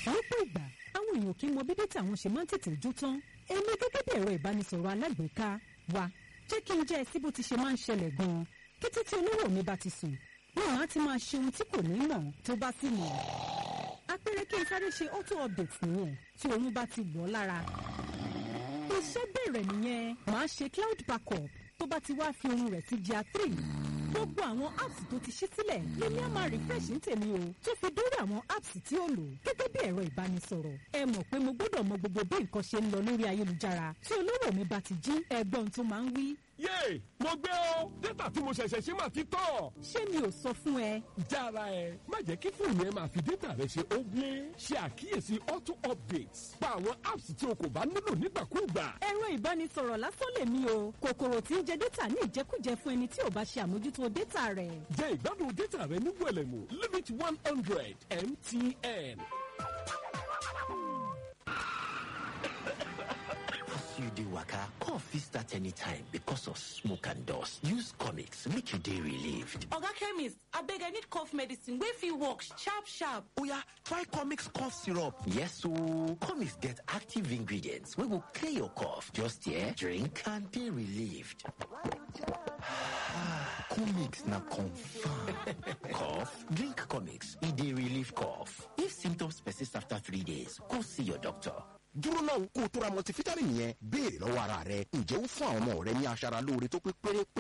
lọ́pọ̀ ìgbà àwọn èèyàn kì í mọ bí dátà wọn ṣe máa ń tètè jó tán èmi gẹ́gẹ́ bí ẹ̀rọ ìbánisọ̀rọ̀ alágbèéká wa jẹ́ kí n jẹ́ ẹ sí bó ti ṣe máa ń ṣẹlẹ̀ gan-an kété tí olówó mi bá ti sùn wọn á ti máa ṣe ohun tí kò ní mọ̀ tó bá sì mọ̀ apẹ̀rẹ̀ kí n sáré ṣe auto update nìyẹn tí oorun bá ti wọ̀ ọ́ lára iṣẹ́ bẹ̀rẹ̀ nìyẹn màá ṣe cloud backup tó bá ti wá fi ohun rẹ̀ sí gr three gbogbo àwọn apps tó ti ṣí sílẹ̀ lèmi á máa refresh ní tèmi o tó fi dórí àwọn apps tí ó lò gẹ́gẹ́ bí ẹ̀rọ ìbánisọ̀rọ̀ ẹ mọ̀ pé mo gbọ́dọ̀ mọ gbogbo bí nǹkan ṣe ń lọ lórí ayélujára tí olówó mi bá ti jí ẹgbọ́n tó máa ń wí. yéè mo gbé o dátà tí mo ṣẹ̀ṣẹ̀ ṣe máa ti tọ̀. ṣé mi ò sọ fún ẹ jára ẹ má jẹ́ kí fóònù ẹ máa fi dátà rẹ ṣe ogle ṣe àkíyèsí auto updates pa àwọn apps tí o kò bá nílò nígbàkúùgbà. ẹ̀rọ ìbánisọ̀rọ̀ lásán lèmi o kòkòrò tí ń jẹ dátà ní ìjẹkújẹ fún ẹni tí ò bá ṣe àmójútó dátà rẹ̀. jẹ́ ìgbádùn dátà rẹ ní wẹ̀lẹ̀mú limit one hundred mtn. As you dey waka, cough fit start anytime because of smoke and dust. Use comics make you dey relieved. Oga chemist, abeg I need cough medicine wey fit work sharp sharp. Oya, try comics cough syrup. Yes ooo, comics get active ingredients wey go clear your cough. Just here, drink and dey relieved. comics na confirm. cough? Drink comics, e dey relieve cough. If symptoms persist after three days, go see your doctor. dúró náà kó o tó ra multivitamin yẹn béèrè lọ́wọ́ ara rẹ ǹjẹ́ ó fún àwọn ọmọ rẹ ní aṣara lóore tó pé pérépéré